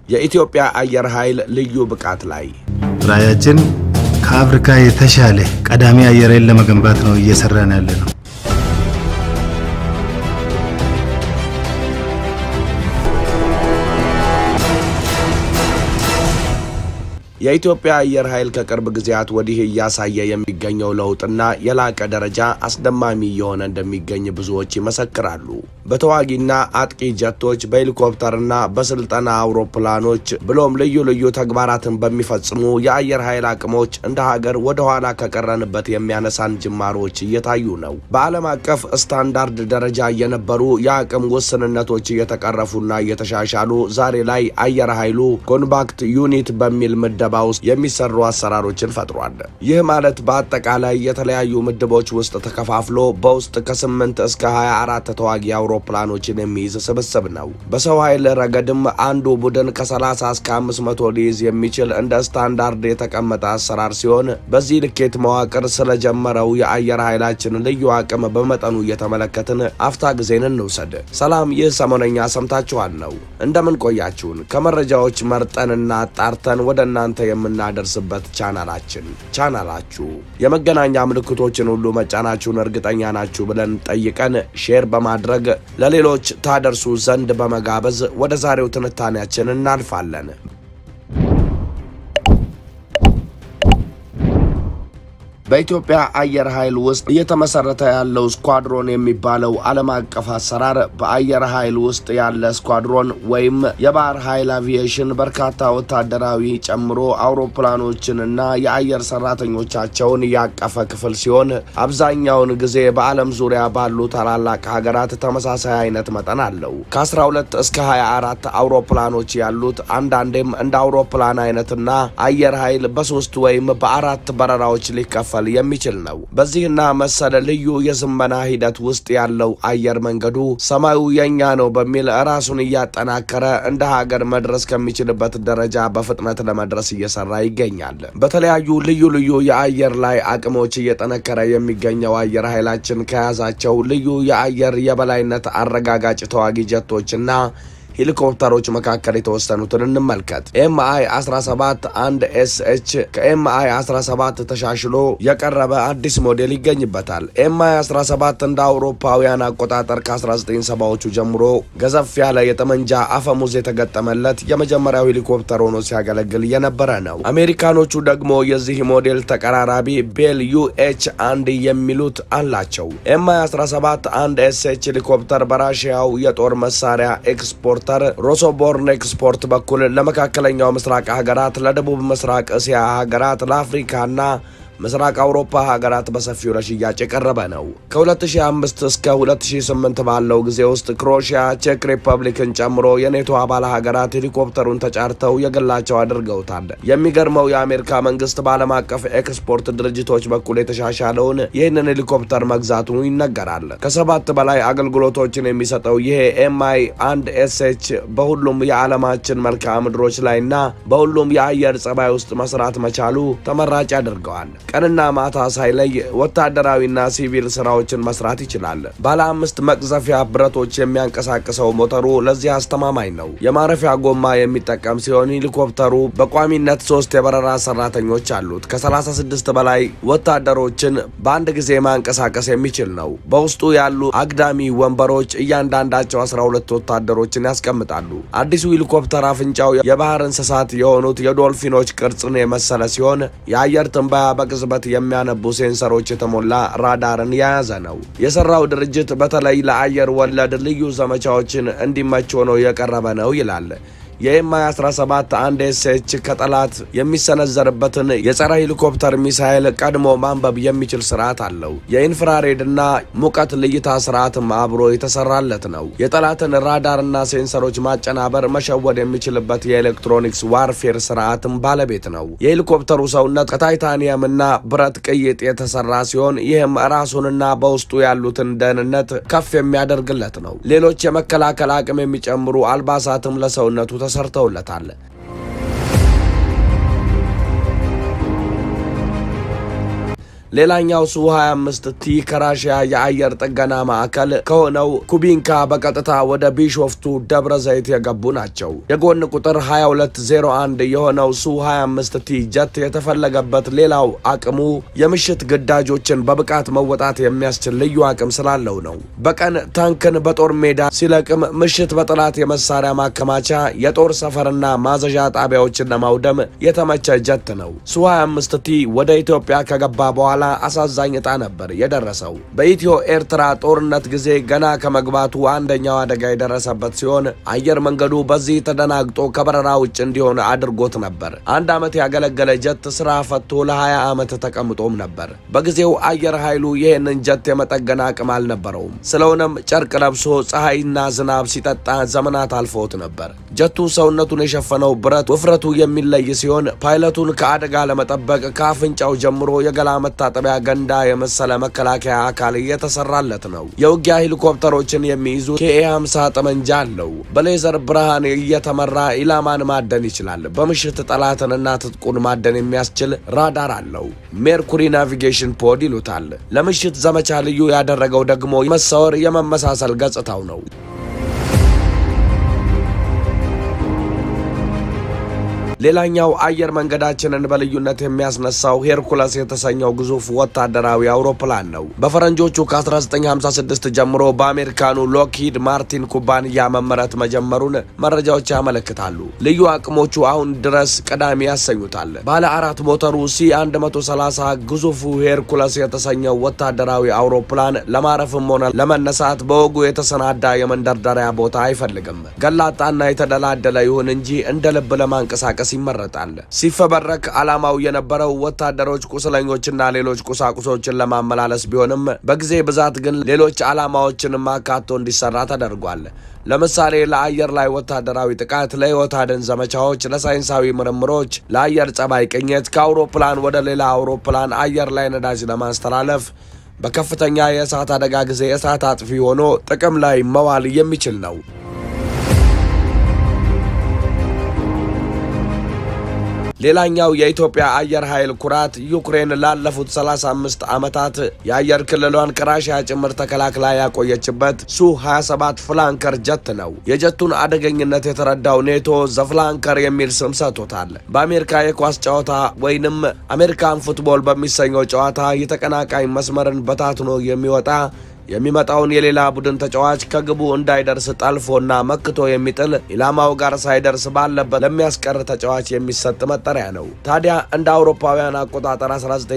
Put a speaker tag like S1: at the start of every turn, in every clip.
S1: የኢትዮጵያ አየር ኃይል ልዩ ብቃት ላይ
S2: ራዕያችን ከአፍሪካ የተሻለ ቀዳሚ አየር ኃይል ለመገንባት ነው እየሰራን ያለ ነው።
S1: የኢትዮጵያ አየር ኃይል ከቅርብ ጊዜያት ወዲህ እያሳየ የሚገኘው ለውጥና የላቀ ደረጃ አስደማሚ እየሆነ እንደሚገኝ ብዙዎች ይመሰክራሉ። በተዋጊና አጥቂ ጀቶች፣ በሄሊኮፕተርና በስልጠና አውሮፕላኖች ብሎም ልዩ ልዩ ተግባራትን በሚፈጽሙ የአየር ኃይል አቅሞች እንደ ሀገር ወደ ኋላ ከቀረንበት የሚያነሳን ጅማሮች እየታዩ ነው። በዓለም አቀፍ ስታንዳርድ ደረጃ የነበሩ የአቅም ውስንነቶች እየተቀረፉና እየተሻሻሉ ዛሬ ላይ አየር ኃይሉ ኮምባክት ዩኒት በሚል ምደባ ውስጥ የሚሰሩ አሰራሮችን ፈጥሯል። ይህ ማለት በአጠቃላይ የተለያዩ ምድቦች ውስጥ ተከፋፍሎ በውስጥ ከ8 እስከ 24 ተዋጊ አውሮፕላኖችን የሚይዝ ስብስብ ነው። በሰው ኃይል ረገድም አንዱ ቡድን ከ30 እስከ 500 ሊይዝ የሚችል እንደ ስታንዳርድ የተቀመጠ አሰራር ሲሆን በዚህ ልኬት መዋቅር ስለጀመረው የአየር ኃይላችን ልዩ አቅም በመጠኑ እየተመለከትን አፍታ ጊዜን እንውሰድ። ሰላም፣ ይህ ሰሞነኛ ሰምታችኋል ነው። እንደምን ቆያችሁን? ከመረጃዎች መርጠንና አጣርተን ወደ እናንተ የምናደርስበት ቻናላችን ቻናላችሁ የመገናኛ ምልክቶችን ሁሉ መጫናችሁን እርግጠኛ ናችሁ ብለን ጠይቀን ሼር በማድረግ ለሌሎች ታደርሱ ዘንድ በመጋበዝ ወደ ዛሬው ትንታኔያችን እናልፋለን። በኢትዮጵያ አየር ኃይል ውስጥ እየተመሰረተ ያለው ስኳድሮን የሚባለው ዓለም አቀፍ አሰራር በአየር ኃይል ውስጥ ያለ ስኳድሮን ወይም የባህር ኃይል አቪዬሽን በርካታ ወታደራዊ ጨምሮ አውሮፕላኖችንና የአየር ሰራተኞቻቸውን ያቀፈ ክፍል ሲሆን አብዛኛውን ጊዜ በዓለም ዙሪያ ባሉ ታላላቅ ሀገራት ተመሳሳይ አይነት መጠን አለው። ከ12 እስከ 24 አውሮፕላኖች ያሉት አንዳንዴም እንደ አውሮፕላን አይነትና አየር ኃይል በሶስት ወይም በአራት በረራዎች ሊከፈል የሚችል ነው። በዚህና መሰል ልዩ የዝመና ሂደት ውስጥ ያለው አየር መንገዱ ሰማዩ የኛ ነው በሚል ራሱን እያጠናከረ እንደ ሀገር መድረስ ከሚችልበት ደረጃ በፍጥነት ለመድረስ እየሰራ ይገኛል። በተለያዩ ልዩ ልዩ የአየር ላይ አቅሞች እየጠነከረ የሚገኘው አየር ኃይላችን ከያዛቸው ልዩ የአየር የበላይነት አረጋጋጭ ተዋጊ ጀቶችና ሄሊኮፕተሮች መካከል የተወሰኑትን እንመልከት። ኤምአይ 17 አንድ ኤስኤች ከኤምአይ 17 ተሻሽሎ የቀረበ አዲስ ሞዴል ይገኝበታል። ኤምአይ 17 እንደ አውሮፓውያን አቆጣጠር ከ1970ዎቹ ጀምሮ ገዘፍ ያለ የጠመንጃ አፈሙዝ የተገጠመለት የመጀመሪያው ሄሊኮፕተር ሆኖ ሲያገለግል የነበረ ነው። አሜሪካኖቹ ደግሞ የዚህ ሞዴል ተቀራራቢ ቤል ዩኤች አንድ የሚሉት አላቸው። ኤምአይ 17 አንድ ኤስኤች ሄሊኮፕተር በራሽያው የጦር መሳሪያ ኤክስፖርት ሮሶቦርን ኤክስፖርት በኩል ለመካከለኛው ምስራቅ ሀገራት፣ ለደቡብ ምስራቅ እስያ ሀገራት፣ ለአፍሪካና ምስራቅ አውሮፓ ሀገራት በሰፊው ለሽያጭ የቀረበ ነው። ከ2005 እስከ 2008 ባለው ጊዜ ውስጥ ክሮሺያ፣ ቼክ ሪፐብሊክን ጨምሮ የኔቶ አባል ሀገራት ሄሊኮፕተሩን ተጫርተው የግላቸው አድርገውታል። የሚገርመው የአሜሪካ መንግስት በዓለም አቀፍ ኤክስፖርት ድርጅቶች በኩል የተሻሻለውን ይህንን ሄሊኮፕተር መግዛቱ ይነገራል። ከሰባት በላይ አገልግሎቶችን የሚሰጠው ይሄ ኤምአይ አንድ ኤስኤች በሁሉም የዓለማችን መልክዓ ምድሮች ላይና በሁሉም የአየር ጸባይ ውስጥ መስራት መቻሉ ተመራጭ ያደርገዋል። ቀንና ማታ ሳይለይ ወታደራዊና ሲቪል ስራዎችን መስራት ይችላል። ባለ አምስት መቅዘፊያ ብረቶች የሚያንቀሳቅሰው ሞተሩ ለዚህ አስተማማኝ ነው። የማረፊያ ጎማ የሚጠቀም ሲሆን ሄሊኮፕተሩ በቋሚነት ሶስት የበረራ ሰራተኞች አሉት። ከ36 በላይ ወታደሮችን በአንድ ጊዜ ማንቀሳቀስ የሚችል ነው። በውስጡ ያሉ አግዳሚ ወንበሮች እያንዳንዳቸው 12 ወታደሮችን ያስቀምጣሉ። አዲሱ ሄሊኮፕተር አፍንጫው የባህር እንስሳት የሆኑት የዶልፊኖች ቅርጽን የመሰለ ሲሆን የአየር ትንበያ በቅጽበት የሚያነቡ ሴንሰሮች የተሞላ ራዳርን የያዘ ነው። የሰራው ድርጅት በተለይ ለአየር ወለድ ልዩ ዘመቻዎችን እንዲመች ሆኖ የቀረበ ነው ይላል። የኤምአይ 17 አንድ ኤስኤች ከጠላት የሚሰነዘርበትን የጸረ ሄሊኮፕተር ሚሳይል ቀድሞ ማንበብ የሚችል ስርዓት አለው። የኢንፍራሬድና ሙቀት ልይታ ስርዓትም አብሮ የተሰራለት ነው። የጠላትን ራዳርና ሴንሰሮች ማጨናበር፣ መሸወድ የሚችልበት የኤሌክትሮኒክስ ዋርፌር ስርዓትም ባለቤት ነው። የሄሊኮፕተሩ ሰውነት ከታይታኒየምና ብረት ቅይጥ የተሰራ ሲሆን ይህም ራሱንና በውስጡ ያሉትን ደህንነት ከፍ የሚያደርግለት ነው። ሌሎች የመከላከል አቅም የሚጨምሩ አልባሳትም ለሰውነቱ ተሰርተውለታል። ሌላኛው ሱ 25 ቲ ከራሽያ የአየር ጥገና ማዕከል ከሆነው ኩቢንካ በቀጥታ ወደ ቢሾፍቱ ደብረ ዘይት የገቡ ናቸው። የጎን ቁጥር 2201 የሆነው ሱ 25 ቲ ጀት የተፈለገበት ሌላው አቅሙ የምሽት ግዳጆችን በብቃት መወጣት የሚያስችል ልዩ አቅም ስላለው ነው። በቀን ታንክን በጦር ሜዳ ሲለቅም፣ ምሽት በጠላት የመሳሪያ ማከማቻ የጦር ሰፈርና ማዘዣ ጣቢያዎችን ለማውደም የተመቸ ጀት ነው። ሱ 25 ቲ ወደ ኢትዮጵያ ከገባ በኋላ አሳዛኝ ዕጣ ነበር የደረሰው። በኢትዮ ኤርትራ ጦርነት ጊዜ ገና ከመግባቱ አንደኛው አደጋ የደረሰበት ሲሆን አየር መንገዱ በዚህ ተደናግጦ ከበረራ ውጭ እንዲሆን አድርጎት ነበር። አንድ ዓመት ያገለገለ ጀት ስራ ፈቶ ለ20 ዓመት ተቀምጦም ነበር። በጊዜው አየር ኃይሉ ይህንን ጀት የመጠገን አቅም አልነበረውም። ስለሆነም ጨርቅ ለብሶ ፀሐይና ዝናብ ሲጠጣ ዘመናት አልፈውት ነበር። ጀቱ ሰውነቱን የሸፈነው ብረት ውፍረቱ የሚለይ ሲሆን ፓይለቱን ከአደጋ ለመጠበቅ ከአፍንጫው ጀምሮ የገላ መታጠቢያ ገንዳ የመሰለ መከላከያ አካል እየተሰራለት ነው። የውጊያ ሄሊኮፕተሮችን የሚይዙ ኬኤ 50 ጠመንጃ አለው። በሌዘር ብርሃን እየተመራ ኢላማን ማደን ይችላል። በምሽት ጠላትንና ትጥቁን ማደን የሚያስችል ራዳር አለው። ሜርኩሪ ናቪጌሽን ፖድ ይሉታል። ለምሽት ዘመቻ ልዩ ያደረገው ደግሞ መሰወር የመመሳሰል ገጽታው ነው። ሌላኛው አየር መንገዳችንን በልዩነት የሚያስነሳው ሄርኩለስ የተሰኘው ግዙፍ ወታደራዊ አውሮፕላን ነው። በፈረንጆቹ ከ1956 ጀምሮ በአሜሪካኑ ሎክሂድ ማርቲን ኩባንያ መመረት መጀመሩን መረጃዎች ያመለክታሉ። ልዩ አቅሞቹ አሁን ድረስ ቀዳሚ ያሰኙታል። ባለ አራት ሞተሩ ሲ 130 ግዙፉ ሄርኩለስ የተሰኘው ወታደራዊ አውሮፕላን ለማረፍም ሆነ ለመነሳት በወጉ የተሰናዳ የመንደርደሪያ ቦታ አይፈልግም። ገላጣና የተደላደለ ይሁን እንጂ እንደ ልብ ለማንቀሳቀስ ይመረጣል። ሲፈበረክ ዓላማው የነበረው ወታደሮች ቁስለኞችና ሌሎች ቁሳቁሶችን ለማመላለስ ቢሆንም በጊዜ ብዛት ግን ሌሎች ዓላማዎችንም አካቶ እንዲሰራ ተደርጓል። ለምሳሌ ለአየር ላይ ወታደራዊ ጥቃት፣ ለሕይወት አድን ዘመቻዎች፣ ለሳይንሳዊ ምርምሮች፣ ለአየር ጸባይ ቅኝት፣ ከአውሮፕላን ወደ ሌላ አውሮፕላን አየር ላይ ነዳጅ ለማስተላለፍ በከፍተኛ የእሳት አደጋ ጊዜ እሳት አጥፊ ሆኖ ጥቅም ላይ መዋል የሚችል ነው። ሌላኛው የኢትዮጵያ አየር ኃይል ኩራት ዩክሬን ላለፉት 35 ዓመታት የአየር ክልሏን ከራሽያ ጭምር ተከላክላ ያቆየችበት ሱ 27 ፍላንከር ጀት ነው። የጀቱን አደገኝነት የተረዳው ኔቶ ዘፍላንከር የሚል ስም ሰጥቶታል። በአሜሪካ የኳስ ጨዋታ ወይንም አሜሪካን ፉትቦል በሚሰኘው ጨዋታ የተቀናቃኝ መስመርን በታትኖ የሚወጣ የሚመጣውን የሌላ ቡድን ተጫዋች ከግቡ እንዳይደርስ ጠልፎና መክቶ የሚጥል ኢላማው ጋር ሳይደርስ ባለበት ለሚያስቀር ተጫዋች የሚሰጥ መጠሪያ ነው። ታዲያ እንደ አውሮፓውያን አቆጣጠር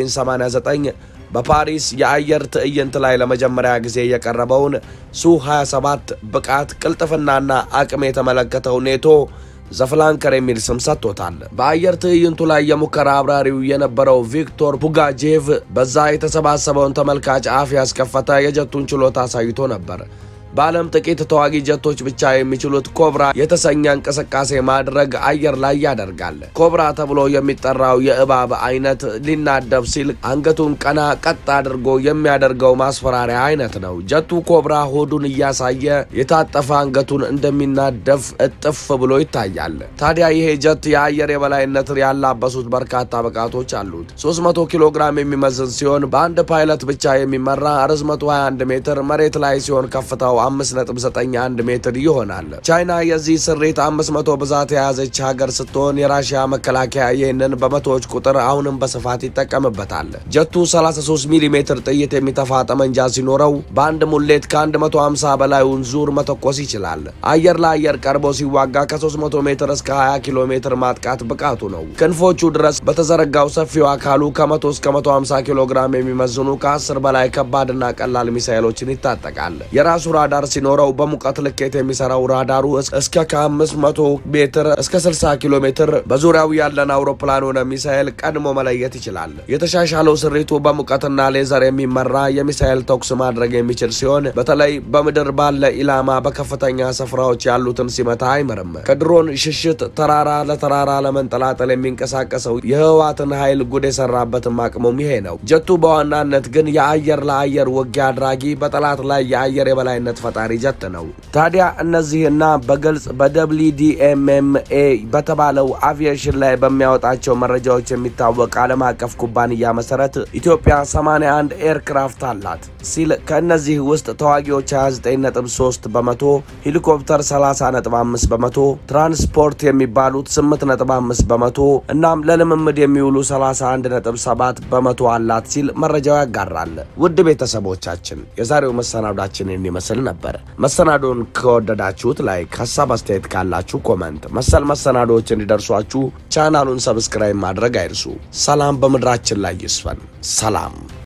S1: 1989 በፓሪስ የአየር ትዕይንት ላይ ለመጀመሪያ ጊዜ የቀረበውን ሱ 27 ብቃት ቅልጥፍናና አቅም የተመለከተው ኔቶ ዘፍላንከር የሚል ስም ሰጥቶታል። በአየር ትዕይንቱ ላይ የሙከራ አብራሪው የነበረው ቪክቶር ፑጋጄቭ በዛ የተሰባሰበውን ተመልካች አፍ ያስከፈተ የጀቱን ችሎታ አሳይቶ ነበር። በዓለም ጥቂት ተዋጊ ጀቶች ብቻ የሚችሉት ኮብራ የተሰኘ እንቅስቃሴ ማድረግ አየር ላይ ያደርጋል። ኮብራ ተብሎ የሚጠራው የእባብ አይነት ሊናደብ ሲል አንገቱን ቀና ቀጥ አድርጎ የሚያደርገው ማስፈራሪያ አይነት ነው። ጀቱ ኮብራ ሆዱን እያሳየ የታጠፈ አንገቱን እንደሚናደፍ እጥፍ ብሎ ይታያል። ታዲያ ይሄ ጀት የአየር የበላይነት ያላበሱት በርካታ ብቃቶች አሉት። 300 ኪሎ ግራም የሚመዝን ሲሆን በአንድ ፓይለት ብቻ የሚመራ ርዝመቱ 21 ሜትር መሬት ላይ ሲሆን ከፍታው 5.91 ሜትር ይሆናል። ቻይና የዚህ ስሪት 500 ብዛት የያዘች ሀገር ስትሆን የራሽያ መከላከያ ይህንን በመቶዎች ቁጥር አሁንም በስፋት ይጠቀምበታል። ጀቱ 33 ሚሊ ሜትር ጥይት የሚተፋ ጠመንጃ ሲኖረው በአንድ ሙሌት ከ150 በላዩን ዙር መተኮስ ይችላል። አየር ለአየር ቀርቦ ሲዋጋ ከ300 ሜትር እስከ 20 ኪሎ ሜትር ማጥቃት ብቃቱ ነው። ክንፎቹ ድረስ በተዘረጋው ሰፊው አካሉ ከ100 እስከ 150 ኪሎ ግራም የሚመዝኑ ከ10 በላይ ከባድና ቀላል ሚሳይሎችን ይታጠቃል። የራሱ ራዳር ሲኖረው በሙቀት ልኬት የሚሰራው ራዳሩ እስከ ከ500 ሜትር እስከ 60 ኪሎ ሜትር በዙሪያው ያለን አውሮፕላን ሆነ ሚሳኤል ቀድሞ መለየት ይችላል። የተሻሻለው ስሪቱ በሙቀትና ሌዘር የሚመራ የሚሳኤል ተኩስ ማድረግ የሚችል ሲሆን በተለይ በምድር ባለ ኢላማ በከፍተኛ ስፍራዎች ያሉትን ሲመታ አይምርም። ከድሮን ሽሽት ተራራ ለተራራ ለመንጠላጠል የሚንቀሳቀሰው የህወሓትን ኃይል ጉድ የሰራበትም አቅሙም ይሄ ነው። ጀቱ በዋናነት ግን የአየር ለአየር ውጊያ አድራጊ፣ በጠላት ላይ የአየር የበላይነት ሮኬት ፈጣሪ ጀት ነው። ታዲያ እነዚህና በግልጽ በደብሊዲኤምኤምኤ በተባለው አቪዬሽን ላይ በሚያወጣቸው መረጃዎች የሚታወቅ ዓለም አቀፍ ኩባንያ መሰረት ኢትዮጵያ 81 ኤርክራፍት አላት ሲል ከእነዚህ ውስጥ ተዋጊዎች 29.3 በመቶ፣ ሄሊኮፕተር 30.5 በመቶ፣ ትራንስፖርት የሚባሉት 8.5 በመቶ እናም ለልምምድ የሚውሉ 31.7 በመቶ አላት ሲል መረጃው ያጋራል። ውድ ቤተሰቦቻችን የዛሬው መሰናዷችን ይመስል ነበር። መሰናዶን ከወደዳችሁት ላይክ፣ ሀሳብ አስተያየት ካላችሁ ኮመንት፣ መሰል መሰናዶዎች እንዲደርሷችሁ ቻናሉን ሰብስክራይብ ማድረግ አይርሱ። ሰላም በምድራችን ላይ ይስፈን። ሰላም